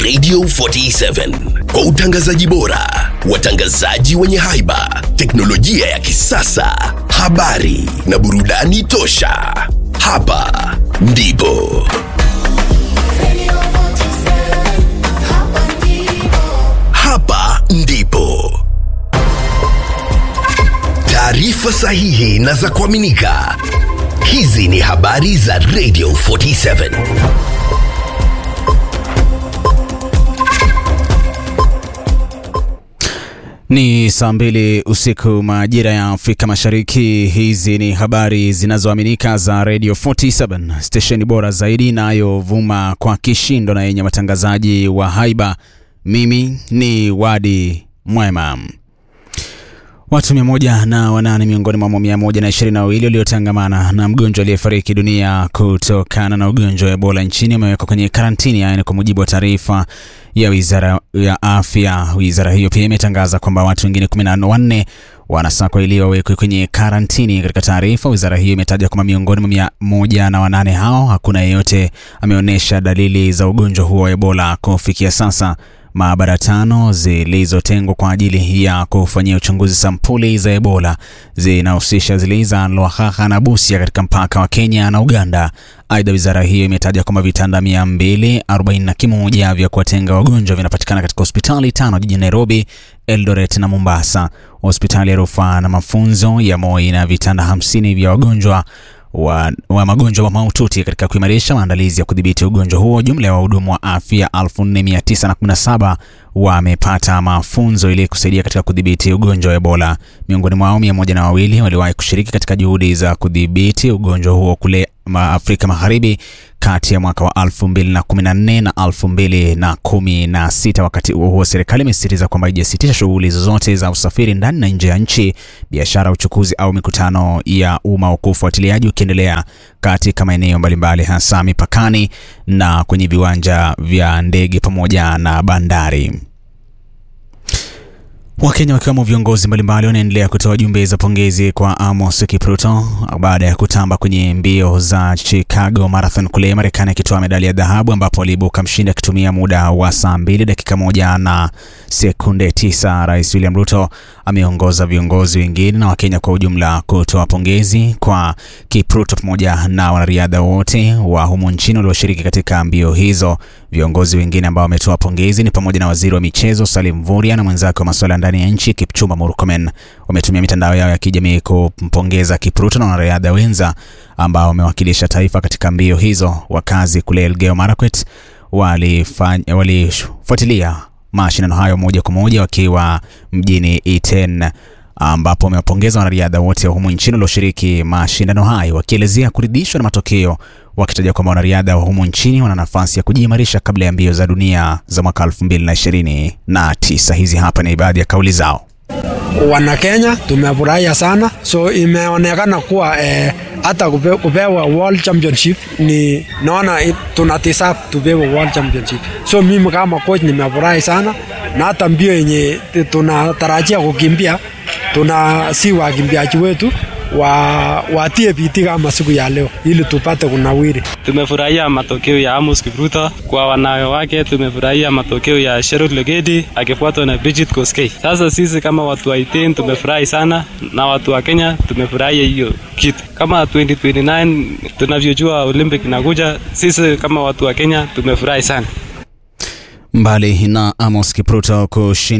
Radio 47 kwa utangazaji bora, watangazaji wenye haiba, teknolojia ya kisasa, habari na burudani tosha. Hapa ndipo hapa ndipo taarifa sahihi na za kuaminika. Hizi ni habari za Radio 47. Ni saa mbili usiku majira ya Afrika Mashariki. Hizi ni habari zinazoaminika za Radio 47, stesheni bora zaidi inayovuma kwa kishindo na yenye watangazaji wa haiba. Mimi ni Wadi Mwema. Watu mia moja na wanane miongoni mwa mia moja na ishirini na wawili waliotangamana na mgonjwa aliyefariki dunia kutokana na ugonjwa wa Ebola nchini wamewekwa kwenye karantini, yaani kwa mujibu wa taarifa ya wizara ya afya. Wizara hiyo pia imetangaza kwamba watu wengine kumi na wanne wanasakwa ili wawekwe kwenye karantini. Katika taarifa, wizara hiyo imetaja kwamba miongoni mwa mia moja na wanane hao hakuna yeyote ameonyesha dalili za ugonjwa huo wa Ebola kufikia sasa. Maabara tano zilizotengwa kwa ajili ya kufanyia uchunguzi sampuli za Ebola zinahusisha zile za Lwakhakha na Busia katika mpaka wa Kenya na Uganda. Aidha, wizara hiyo imetaja kwamba vitanda 241 vya kuwatenga wagonjwa vinapatikana katika hospitali tano jijini Nairobi, Eldoret na Mombasa. Hospitali ya rufaa na mafunzo ya Moi na vitanda 50 vya wagonjwa wa, wa magonjwa mahututi katika kuimarisha maandalizi ya kudhibiti ugonjwa huo. Jumla ya wahudumu wa afya 4917 wamepata mafunzo ili kusaidia katika kudhibiti ugonjwa wa Ebola. Miongoni mwao mia moja na wawili waliwahi kushiriki katika juhudi za kudhibiti ugonjwa huo kule Afrika Magharibi kati ya mwaka wa 2014 na 2016. Wakati huo huo, serikali imesisitiza kwamba haijasitisha shughuli zozote za usafiri ndani na nje ya nchi, biashara, uchukuzi au mikutano ya umma, huku ufuatiliaji ukiendelea katika maeneo mbalimbali, hasa mipakani na kwenye viwanja vya ndege pamoja na bandari. Wakenya wakiwemo viongozi mbalimbali wanaendelea kutoa jumbe za pongezi kwa Amos Kipruto baada ya kutamba kwenye mbio za Chicago Marathon kule Marekani, akitoa medali ya dhahabu ambapo aliibuka mshindi akitumia muda wa saa mbili dakika moja na sekunde tisa. Rais William Ruto ameongoza viongozi wengine na Wakenya kwa ujumla kutoa pongezi kwa Kipruto pamoja na wanariadha wote wa humu nchini walioshiriki katika mbio hizo. Viongozi wengine ambao wametoa pongezi ni pamoja na waziri wa michezo Salim Mvurya na mwenzake wa masuala ndani ya nchi Kipchumba Murkomen. Wametumia mitandao yao ya kijamii kumpongeza Kipruto na wanariadha wenza ambao wamewakilisha taifa katika mbio hizo. Wakazi kule Elgeyo Marakwet walifuatilia mashindano hayo moja kwa moja wakiwa mjini Iten ambapo wamewapongeza wanariadha wote wa humu nchini walioshiriki mashindano hayo, wakielezea kuridhishwa na matokeo, wakitaja kwamba wanariadha wa humu nchini wana nafasi ya kujiimarisha kabla ya mbio za dunia za mwaka 2029. Hizi hapa ni baadhi ya kauli zao. Wana Kenya tumefurahia sana, so imeonekana kuwa eh, hata kupe, kupewa world championship ni naona tuna deserve tupewe world championship. So mimi kama coach nimefurahi sana, na hata mbio yenye tunatarajia kukimbia tuna si wakimbiaji wetu wa watie bidii kama siku ya leo ili tupate kunawiri. Tumefurahia matokeo ya Amos Kipruto. Kwa wanawake tumefurahia matokeo ya Sherut Legedi akifuatwa na Bridget Koskei. Sasa sisi kama watu wa Iten tumefurahi sana, na watu wa Kenya tumefurahia hiyo kitu. Kama 2029 tunavyojua Olympic inakuja, sisi kama watu wa Kenya tumefurahi sana. Mbali na Amos Kipruto kushinda